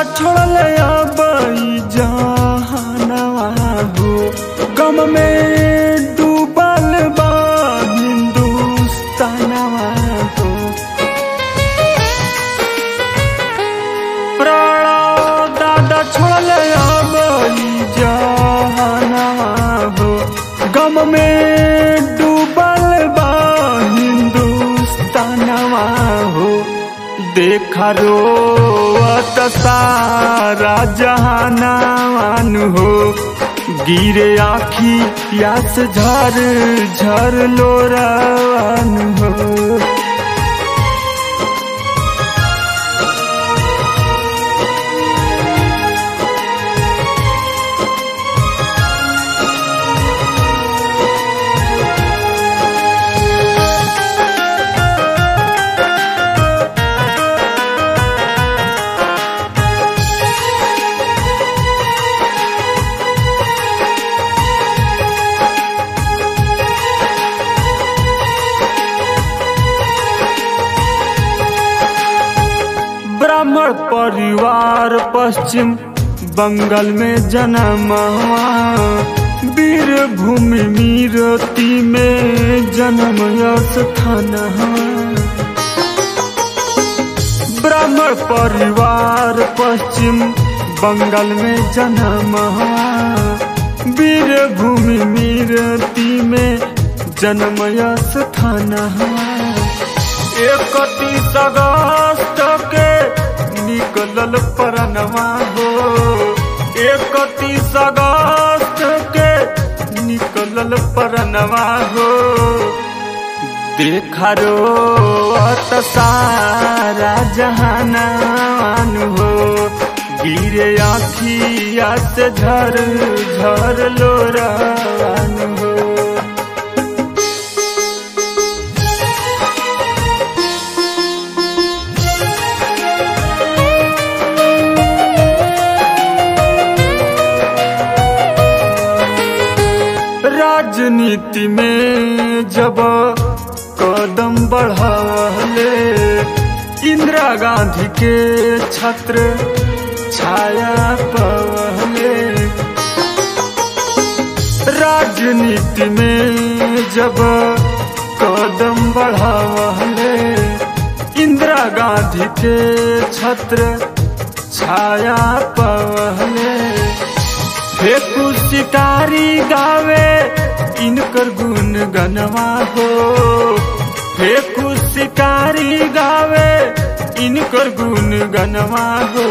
छोड़ल अब जहानवा हो गम में डूबल बा हिंदुस्तानवा हो प्राण दादा छोड़ल अब जहानवा हो गम में डूबल बा हिंदुस्तानवा हो देखा रो सारा जहानान हो गिरे आखी यास झर झर लोरान हो ब्राह्मण परिवार पश्चिम बंगाल में जन्म हुआ वीर भूमि मीरती में जन्म स्थान हुआ ब्राह्मण परिवार पश्चिम बंगाल में जन्म हुआ वीर भूमि मीरती में जन्म स्थान हुआ इकतीस अगस्त के निकलल परनवा हो इकतीस अगस्त के निकलल परनवा हो देखा रो सारा जहानान हो गिरे आखिया से झर झर लोरान हो राजनीति में जब कदम बढ़ाले इंदिरा गांधी के छत्र छाया पहले राजनीति में जब कदम बढ़ाले इंदिरा गांधी के छत्र छाया पहले फेकू शिकारी गावे इनकर गुण गनवा हो फेकू शिकारी गावे इनकर गुण गनवा हो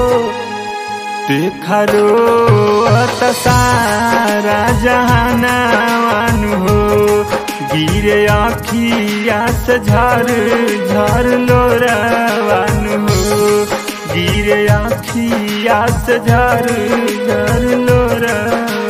देखा रो सारा जहानान हो गिरे आखिया से झर झर लोरावान हो गिरे आखिया से झर झर लोरा